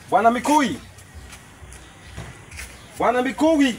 Bwana Mikui, Bwana Mikui.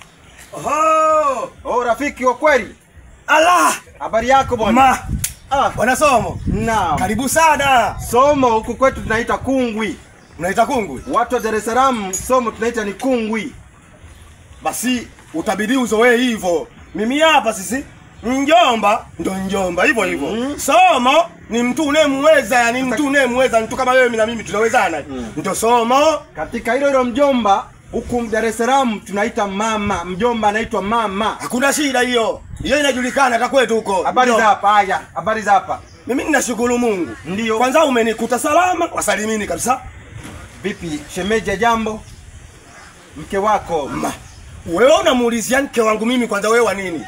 Oho! Oh, rafiki wa kweli, Allah! habari yako bwana? Ma! Ah, Bwana Somo. naam. Karibu sana. Somo huku kwetu tunaita kungwi, Unaita kungwi? watu wa Dar es Salaam somo tunaita ni kungwi. Basi utabidi uzoee hivyo. Mimi hapa sisi njomba ndo njomba hivyo hivyo. Mhm. Somo ni mtu unayemweza, yani mtu unayemweza, mtu kama wewe na mimi tunawezana. Ndio somo. Katika hilo hilo mjomba, huku Dar es Salaam tunaita mama. Mjomba anaitwa mama. Hakuna shida hiyo. Hiyo inajulikana hata kwetu huko. Habari Ndio. za hapa? Haya, habari za hapa. Mimi ninashukuru Mungu. Ndio. Kwanza umenikuta salama, wasalimini kabisa. Vipi shemeji, ya jambo? Mke wako Ma, wewe unamuulizia mke wangu mimi kwanza wewe wa nini?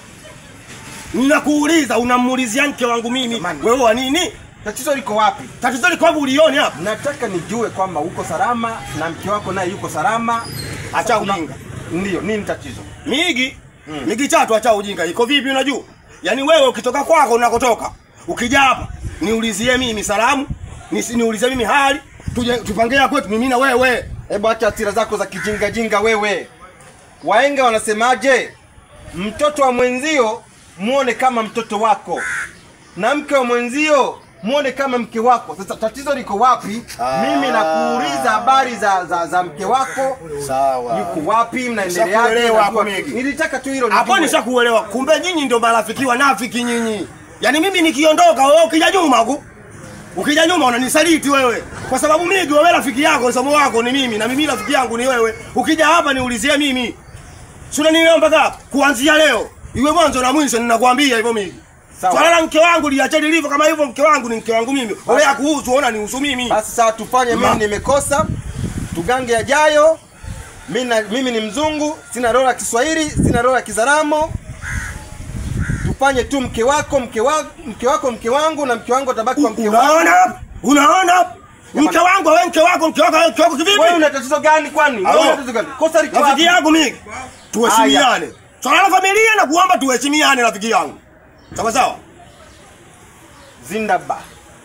Ninakuuliza unamuulizia mke wangu mimi Jamani. wewe wa nini? tatizo liko wapi? Tatizo liko wapi ulioni hapa? Nataka nijue kwamba uko salama na mke wako naye yuko salama. Acha Kuna- ujinga. Ndio, nini tatizo? Migi, migi chatu acha ujinga. Iko vipi unajua? Yaani wewe ukitoka kwako unakotoka, ukija hapa niulizie mimi salamu, nisi niulizie mimi hali, tuje tupangie kwetu mimi na wewe. Hebu acha hasira zako za kijinga jinga wewe. Waenga wanasemaje? Mtoto wa mwenzio muone kama mtoto wako, na mke wa mwenzio muone kama mke wako. Sasa tatizo liko wapi? Ah. Mimi nakuuliza habari za, za, za mke wako, Sawa. yuko wapi, mnaendeleaje? Nishakuelewa hapo, Najua- Megi. Nilitaka tu hilo Hapo nijue. nishakuelewa. Kumbe nyinyi ndio marafiki wanafiki nyinyi. Yaani mimi nikiondoka wewe ukija nyuma huku. Ukija nyuma unanisaliti wewe. Kwa sababu mimi wewe rafiki yako, somo wako ni mimi na mimi rafiki yangu ni wewe. Ukija hapa niulizie mimi. Si unanielewa mpaka hapa? kuanzia leo. Iwe mwanzo na mwisho ninakwambia hivyo mimi. Sawa. Swala la mke wangu liache lilivyo kama hivyo mke wangu ni mke wangu mimi. Wewe yakuhusu ona nihusu mimi. Basi sawa, tufanye Ma- mimi nimekosa, tugange yajayo. Mimi na- mimi ni mzungu, sina roho ya Kiswahili, sina roho ya Kizaramo. Tufanye tu mke wako, mke wako, mke wako, mke wangu na mke wangu atabaki kwa mke wangu. Unaona? Unaona? Mke wangu wewe mke wako mke wako wewe mke wako kivipi? Wewe una tatizo gani kwani? Wewe Halo. una tatizo gani? Kosa liko rafiki wapi? yangu mimi tuheshimiane swala la familia na kuomba tuheshimiane rafiki yangu sawa sawa Zindaba.